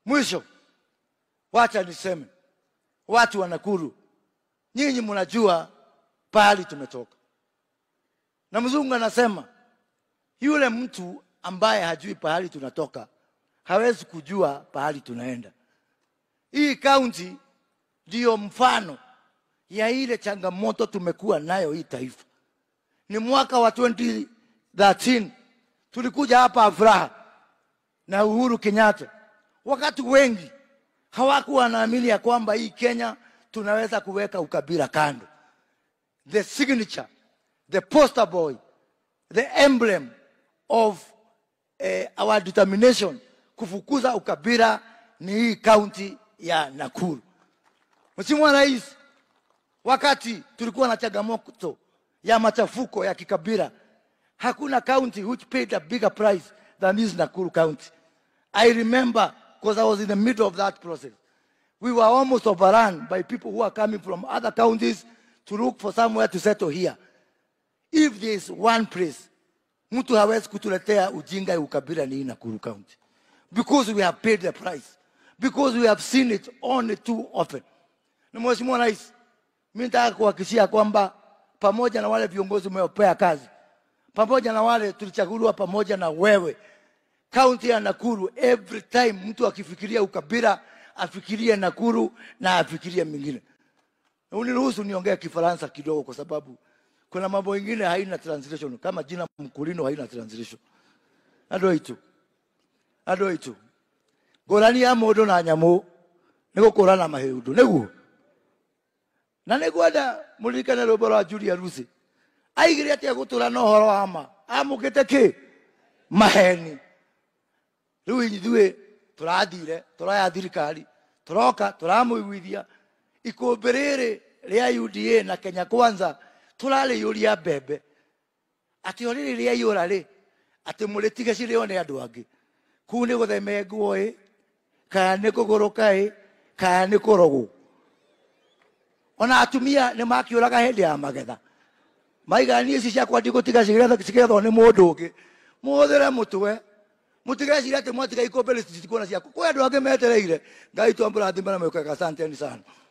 Mwisho, wacha niseme, watu wa Nakuru, nyinyi mnajua pahali tumetoka, na mzungu anasema yule mtu ambaye hajui pahali tunatoka hawezi kujua pahali tunaenda. Hii kaunti ndiyo mfano ya ile changamoto tumekuwa nayo hii taifa. Ni mwaka wa 2013 tulikuja hapa Afraha na Uhuru Kenyatta, wakati wengi hawakuwa wanaamini ya kwamba hii Kenya tunaweza kuweka ukabila kando. The signature, the poster boy, the emblem of eh, our determination kufukuza ukabila ni hii kaunti ya Nakuru. Mheshimiwa Rais, wakati tulikuwa na changamoto ya machafuko ya kikabila, hakuna county which paid a bigger price than this Nakuru County. I remember because I was in the middle of that process. We were almost overrun by people who are coming from other counties to look for somewhere to settle here. If there is one place mtu hawezi kutuletea ujinga ya ukabila ni hii Nakuru County because we have paid the price because we have seen it only too often. Na Mheshimiwa Rais, mimi nataka kuhakikishia kwamba pamoja na wale viongozi umeopea kazi, pamoja na wale tulichaguliwa pamoja na wewe, kaunti ya Nakuru, every time mtu akifikiria ukabila afikirie Nakuru na afikirie mingine. Na Uniruhusu niongee Kifaransa kidogo, kwa sababu kuna mambo mengine haina translation, kama jina Mkulino haina translation. Andũ aitũ andũ aitũ ngũrani ya mũndũ na nyamũ nĩ gũkũrana mahĩndũ nĩguo na nĩ ngwenda mũririkane rwĩmbo rwa Julia Rusi aigire atĩa gũtũra na ũhoro wa ma amũkĩte kĩ maheni rĩu ithuĩ tũrathire tũraya thirikari tũroka tũramũiguithia ikũmbĩ rĩrĩ rĩa UDA na Kenya Kwanza tũrarĩiyũria mbembe atĩ o rĩrĩ rĩa iyũra rĩ atĩ mũrĩtige cirĩo nĩ andũ angĩ kuu nĩ gũthemengwo ĩ kana nĩ kũgũrũka ĩ kana nĩ kũrogwo ona atumia nĩ makiũraga hĩndĩ ya magetha maigania ici ciakwa ndigũtiga cigethwo nĩ mũndũ ũngĩ mũhũthĩre mũtwe mũtigeciria atĩ mwatiga ikũmbĩ rĩtitikuona ciaku kwĩ andũ angĩ metereire ngai twambũrathime na mwĩkaga asanteni sana